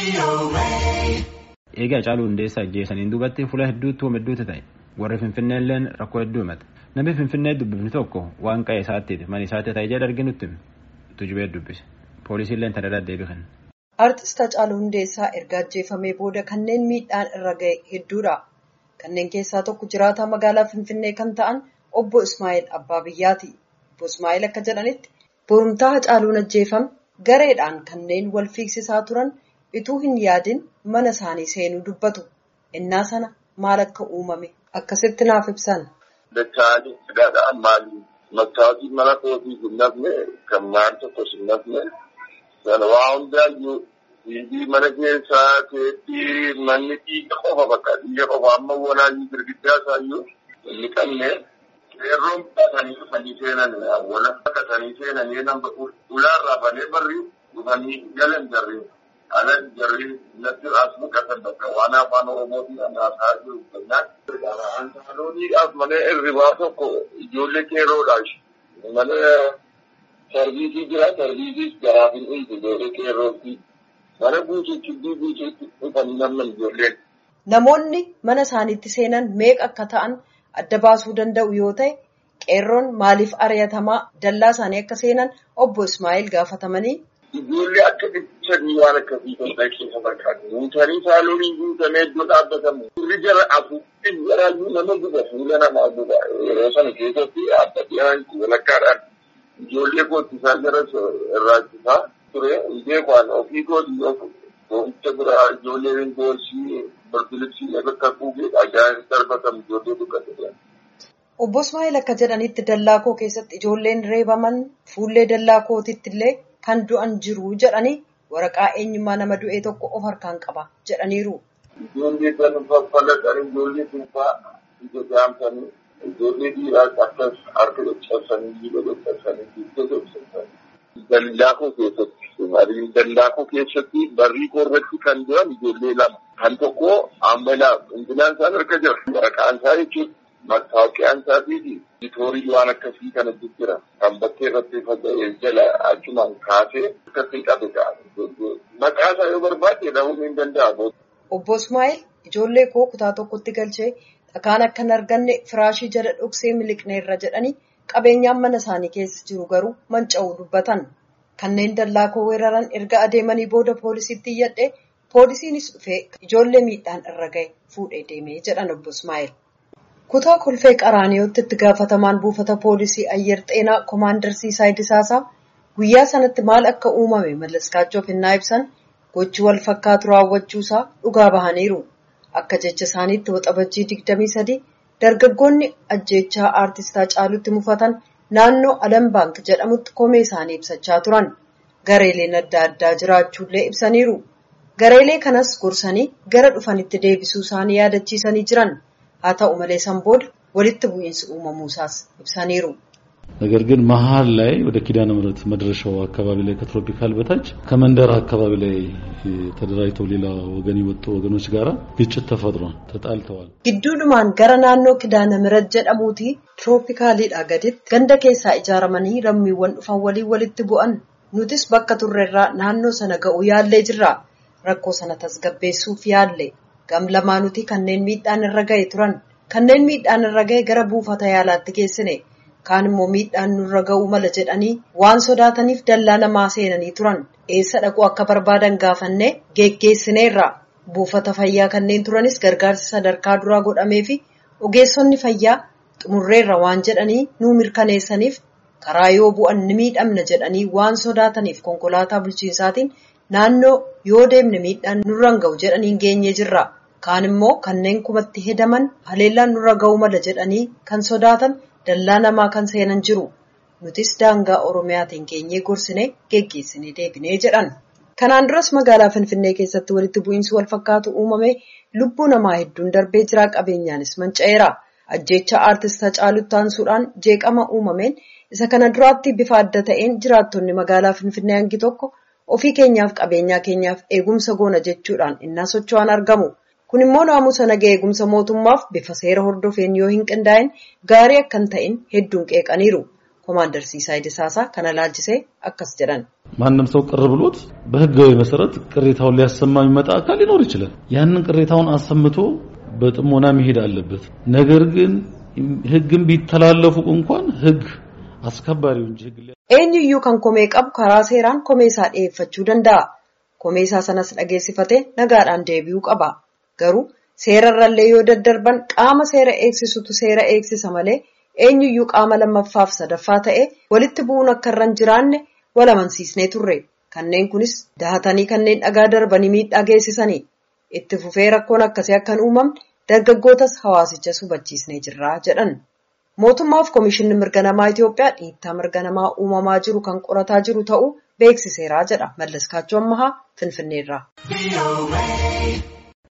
Eegaa Hacaaluu Hundeessaa ajjeesaniin duubatti fuula hedduutti hoo hedduutu ta'e warri Finfinnee illeen rakkoo hedduu himata. Namni Finfinnee dubbifni tokko waan qa'ee isaatti mana isaatti ta'e jedha arginutti tujubee dubbise. Poolisiin illee tana deebii kenna. Artist Hacaaluu Hundeessaa erga ajjeefamee booda kanneen miidhaan irra ga'e hedduudha. Kanneen keessaa tokko jiraataa magaalaa Finfinnee kan ta'an obbo Ismaa'eel Abbaa Biyyaati. Obbo Ismaa'eel akka jedhanitti borumtaa Hacaaluun ajjeefame gareedhaan kanneen wal fiigsisaa turan ituu hin yaadin mana isaanii seenuu dubbatu. Innaa sana maal akka uumame akkasitti naaf ibsan. Dachaalee sigaadhaan maali? Maktaabii mana kootii hin nafne kan maal tokkos hin nafne sana waa hundaayyuu dhiibii mana keessaa teetti manni dhiiga qofa bakka dhiiga qofa amma walaayii girgiddaa isaayyuu inni qabne qeerroon baatanii dhufanii seenan wala baatanii seenanii nama ulaarraa banee barri dhufanii galan jarri alan jarri natti as muqatan bakka waan afaan oromootiin anaasaa jiru kennaan Antaalooniidhaaf mana hirribaa tokko ijoollee qeerroodhaaf mana sarviisii jira sarviisiis garaaf hin dhiisu ijoollee qeerrootti mana guutuutti guutuutti dhufanii namni ijoolleen. Namoonni mana isaaniitti seenan meeqa akka ta'an adda baasuu danda'u yoo ta'e qeerroon maaliif ari'atamaa dallaa isaanii akka seenan obbo Ismaa'eel gaafatamanii. Ijoollee akka dhiichanii waan akkasii kan ta'e keessa fakkaatu. Guutanii saaloonii guutamee iddoo dhaabbatamu. Suurri jara afuuffin garaayyuu nama guba fuula namaa guba. Yeroo sana keessatti adda dhiyaan walakkaadhaan ijoollee koottisaa jara irraachisaa ture. Hundee kwaan ofii kooti oomisha biraa ijoolleen boorsii barbilibsii bakka kuugee dhagaan darbatamu ijoollee dukkate. Obbo Ismaa'eel akka jedhanitti dallaa koo keessatti ijoolleen reebaman fuullee dallaa kootitti illee kan du'an jiru jedhanii waraqaa eenyummaa nama du'ee tokko of harkaan qaba jedhaniiru. Ijoollee kan faffalaqan ijoollee duubaa ija jaamsanii ijoollee dhiiraas akkas harka caccabsanii jiba caccabsanii dugda caccabsanii. Dallaakoo keessatti dallaakoo keessatti barrii korratti kan du'an ijoollee lama kan tokko ammalaa hundinaan isaan harka jira waraqaan isaa jechuudha. Mattaawoqiyaan isaatii fi bitoorii waan akkasii kana jira. Kan bakkee irratti faca'ee jala achumaan kaasee akkasii qabe Maqaa isaa yoo barbaade dhahuun hin danda'amu. Obbo Ismaa'eel ijoollee koo kutaa tokkotti galchee dhakaan akka hin arganne firaashii jala dhoksee miliqneerra jedhanii qabeenyaan mana isaanii keessa jiru garuu manca'uu dubbatan. Kanneen dallaa koo weeraran erga adeemanii booda poolisiitti iyyadhe poolisiinis dhufee ijoollee miidhaan irra gahe fuudhee deemee jedhan Obbo Ismaa'eel. Kutaa kolfee qaraaniyooti itti gaafatamaan buufata poolisii ayyer xeenaa koomaandar Siisaay Disaasaa guyyaa sanatti maal akka uumame mallaskaachuuf hinnaa ibsan gochi wal fakkaatu raawwachuusaa dhugaa bahaniiru. Akka jecha isaaniitti waxabajjii digdamii sadii dargaggoonni ajjeechaa aartistaa caalutti mufatan naannoo Alam Baank jedhamutti komee isaanii ibsachaa turan. Gareeleen adda addaa jiraachuullee ibsaniiru. Gareelee kanas gorsanii gara dhufanitti deebisuu isaanii yaadachiisanii jiran. haa ta'u malee san booda walitti bu'iinsi uumamuusaas ibsaniiru. ነገር ግን መሀል ላይ ወደ ኪዳነ ምሕረት መድረሻው አካባቢ ላይ ከትሮፒካል በታች ከመንደር አካባቢ ላይ ተደራጅተው ሌላ ወገን የወጡ ወገኖች ጋራ ግጭት ተፈጥሯል። ተጣልተዋል። gidduudhumaan gara naannoo kidaana mirat jedhamuuti tirooppikaaliidha gaditti ganda keessaa ijaaramanii lammiiwwan dhufan walii walitti bu'an nutis bakka turreerraa naannoo sana ga'u yaallee jirra rakkoo sana tasgabbeessuuf yaalle gam lamaanuti kanneen miidhaan irra ga'e turan kanneen miidhaan irra ga'e gara buufata yaalaatti geessine kaan immoo miidhaan nurra ga'uu mala jedhanii waan sodaataniif dallaa namaa seenanii turan eessa dhaquu akka barbaadan gaafannee geggeessineerra buufata fayyaa kanneen turanis gargaarsi sadarkaa duraa godhamee fi ogeessonni fayyaa xumurreerra waan jedhanii nuu mirkaneessaniif karaa yoo bu'an ni miidhamna jedhanii waan sodaataniif konkolaataa bulchiinsaatiin naannoo yoo deemne miidhaan nurraan ga'u jedhanii geenyee jirra. kaan immoo kanneen kumatti hedaman haleellaan nurra ga'uu mala jedhanii kan sodaatan dallaa namaa kan seenan jiru nutis daangaa oromiyaatiin geenyee gorsine geggeessine deebinee jedhan kanaan duras magaalaa finfinnee keessatti walitti bu'iinsi wal fakkaatu uumame lubbuu namaa hedduun darbee jira qabeenyaanis manca'eera ajjeecha aartist Hacaalutti aansuudhaan jeeqama uumameen isa kana duraatti bifa adda ta'een jiraattonni magaalaa finfinnee hangi tokko ofii keenyaaf qabeenyaa keenyaaf eegumsa goona jechuudhaan innaa socho'an argamu. kun immoo naamusa nagaa eegumsa mootummaaf bifa seera hordofeen yoo hin qindaa'in gaarii akka hin ta'in hedduun qeeqaniiru ኮማንደር ሲሳይ ደሳሳ kana laalchisee akkas jedhan. ማንም ሰው ቅር ብሎት በህጋዊ መሰረት ቅሬታውን ሊያሰማ የሚመጣ አካል ሊኖር ይችላል። ያንን ቅሬታውን አሰምቶ በጥሞና መሄድ አለበት። ነገር ግን ህግን ቢተላለፉ እንኳን ህግ አስከባሪው እንጂ ህግ eenyuyyuu kan komee qabu karaa seeraan komeesaa dhiyeeffachuu danda'a. Komeesaa sanas dhageessifatee nagaadhaan deebi'uu qaba. Garuu seerarrallee yoo daddarban qaama seera eegsisutu seera eegsisa malee eenyuyyuu qaama lammaffaaf sadaffaa ta'e walitti bu'uun akka irra hin jiraanne wal amansiisnee turre. Kanneen kunis dahatanii kanneen dhagaa darbanii miidhaa geessisanii. Itti fufee rakkoon akkasii akka hin uumamne dargaggootas hawaasichas hubachiisnee jirra jedhan. Mootummaaf Komishinni Mirga Namaa Itoophiyaa dhiittaa mirga namaa uumamaa jiru kan qorataa jiru ta'uu beeksiseera jedha Mallas Kaachoo Ammahaa Finfinneerraa.